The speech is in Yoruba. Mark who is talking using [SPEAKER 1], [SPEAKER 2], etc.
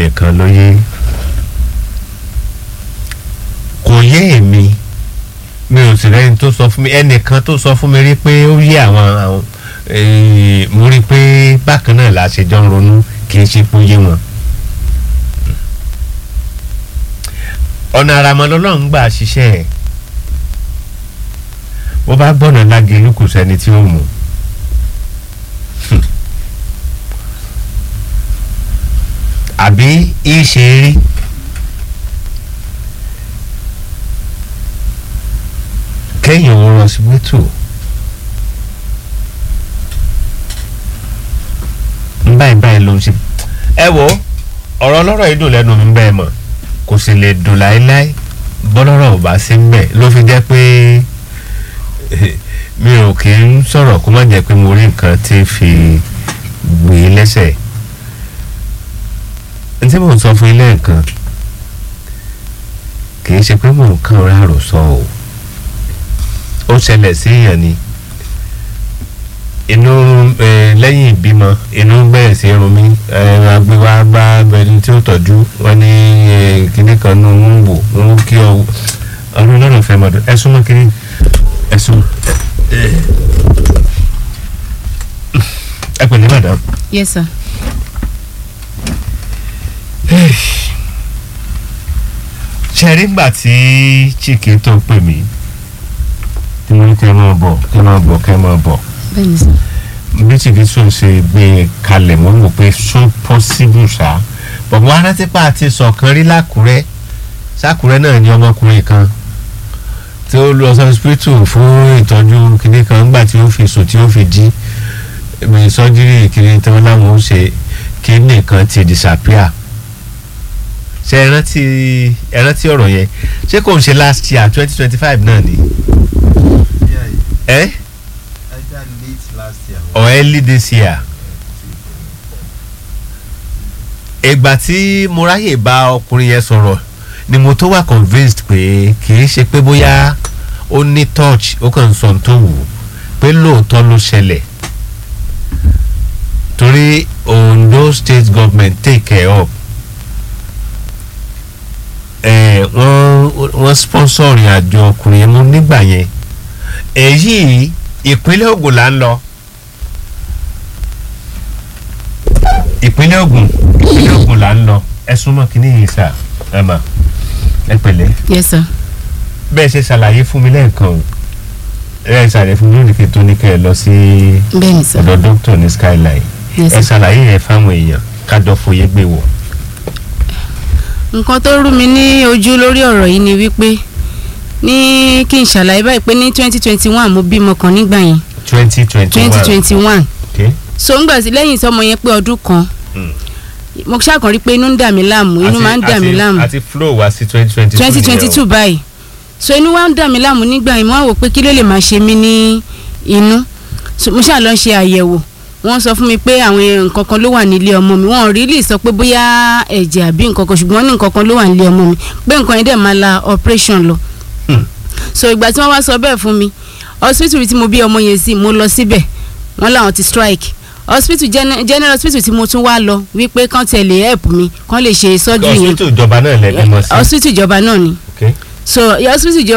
[SPEAKER 1] nìkan ló yé kò yé èmi mi ò sì rẹ́ni tó sọ fún mi ẹnìkan tó sọ fún mi rí pé ó yé àwọn àwọn eh, mo rí i pé bákan náà la ṣe jọ ń ronú kì í ṣe pé ó yé wọn. ọ̀nà àràmọ́ lọ́lọ́run gbà ṣiṣẹ́ ẹ̀ bó bá gbọ́nà lágẹ̀lú kò sẹ́ni tí ó mú àbí ìṣe rí kéèyàn ò lọ síbítù ń báyìí báyìí ló ń ṣe ẹ wo ọ̀rọ̀ ọlọ́rọ̀ yìí dùn lẹ́nu mi bẹ́ẹ̀ mọ̀ kò sì lè dùn láéláé bọ́lọ́rọ̀ ò bá sí ń bẹ̀ ló fi jẹ́ pé mi ò kì í sọ̀rọ̀ kó má jẹ́ pé mo rí nǹkan tí fi gbé e lẹ́sẹ̀ n tí mò ń sọ fún ilé nǹkan kì í ṣe pé mò ń kàn rárò sọ o ó ṣẹlẹ̀ sí èèyàn ni inú ẹ, lẹ́yìn ìbímọ inú bẹ̀rẹ̀ sí irun mi agbéwá bá ẹni tí ó tọ́jú wọn ní ẹ, kinní kan nù ń wò ń kí ọ ọdún lọ́nà fẹ́ mọ́tò ẹ súnmọ́ kinní ẹ súnmọ́ ẹ pẹ̀lẹ́ madam.
[SPEAKER 2] yes sir.
[SPEAKER 1] ṣe rí gbà tí chike tó pè mí tí mo ní kẹ́ ẹ máa bọ̀ kẹ́ ẹ máa bọ̀ kẹ́ ẹ máa bọ̀
[SPEAKER 2] bẹ́ẹ̀ni sir.
[SPEAKER 1] bí chike tó ṣe gbé e kalẹ̀ mo rò pé so possible ṣá bọ̀bọ̀ arátípà àti sọ̀kan rí lákùrẹ́ sákùrẹ́ náà ní ọmọkùnrin kan tí ó lọ sí hospital fún ìtọ́jú kìnìún kan nígbà tí ó fi sùn tí ó fi jí mi sọ́jírì kiri tí wọ́n láwọn ó ṣe kidney kan ti disappear ṣe ẹ rántí ẹ rántí ọ̀rọ̀ yẹn ṣé kò ń ṣe last year twenty twenty five náà ni
[SPEAKER 3] Yeah,
[SPEAKER 1] ẹ
[SPEAKER 3] either late last year
[SPEAKER 1] or early this year ìgbà tí mo ráyè bá ọkùnrin yẹn sọ̀rọ̀ ni mo tó wà convinced pé kì í ṣe pé bóyá ó ní touch ó kàn ń sọ tó wù ú pé lóòótọ́ ló ṣẹlẹ̀ torí Ondo state government take care of ẹ wọ́n wọ́n sponsor ìrìn àjò ọkùnrin yẹn mú nígbà yẹn èyí ìpínlẹ̀ Ògùn là ń lọ ìpínlẹ̀ Ògùn ìpínlẹ̀ Ògùn là ń lọ ẹ súnmọ́ kínní yìí sà ẹ mà ẹ pẹ̀lẹ́
[SPEAKER 2] yes sir.
[SPEAKER 1] bẹ́ẹ̀ ṣe ṣàlàyé fún mi lẹ́ẹ̀kan o ẹ ṣàlàyé fún mi lónìí kí n tó ní kẹ́ ẹ lọ sí
[SPEAKER 2] bẹ́ẹ̀ni sir.
[SPEAKER 1] ọ̀dọ̀ dókítà ní skyline
[SPEAKER 2] yes
[SPEAKER 1] ẹ
[SPEAKER 2] sir.
[SPEAKER 1] ṣàlàyé yẹn fáwọn èèyàn kájọ fòye gbé wọ̀.
[SPEAKER 2] nǹkan tó rú mi ní ojú lórí ọ̀rọ̀ yìí ni wípé ní kí n ṣàlàyé báyìí pé ní twenty twenty one mo bímọ kan nígbà yẹn
[SPEAKER 1] twenty twenty
[SPEAKER 2] twenty
[SPEAKER 1] one
[SPEAKER 2] twenty one
[SPEAKER 1] okay
[SPEAKER 2] so ńgbà tí lẹ́yìn sọmọ yẹn pé ọdún kan
[SPEAKER 1] Mm.
[SPEAKER 2] mo ṣàkàn rí pé inú ń dà mí láàmú inú
[SPEAKER 1] Àti-
[SPEAKER 2] máa ń dà mí
[SPEAKER 1] àti-
[SPEAKER 2] láàmú
[SPEAKER 1] àti flow wá sí twenty twenty two
[SPEAKER 2] twenty twenty two báyìí so inú wa ń dà mí láàmú nígbà yẹn mo wá wò pé kí ló lè máa ṣe mí ní inú so mo ṣáà lọ ṣe àyẹ̀wò wọ́n sọ fún mi pé àwọn nǹkan kan ló wà nílé ọmọ mi wọ́n rí lè sọ pé bóyá ẹ̀jẹ̀ àbí nǹkan kan ṣùgbọ́n ní nǹkan kan ló wà nílé ọmọ mi pé nǹkan yẹn dẹ̀ máa la operation lọ
[SPEAKER 1] Hmm.
[SPEAKER 2] so ìgbà tí wọ́n wá sọ bẹ́ẹ̀ fún mi hospital tí mo bí ọmọ yẹn sí mo lọ síbẹ̀ wọ́n láwọn ti strike hospital gene- general hospital tí mo tún wá lọ wípé kán tẹ̀lé help mi kán lè ṣe surgery yẹn
[SPEAKER 1] hospital ìjọba náà lẹ́bí mọ́ sí.
[SPEAKER 2] hospital ìjọba náà ni
[SPEAKER 1] okay
[SPEAKER 2] so hospital ìjọba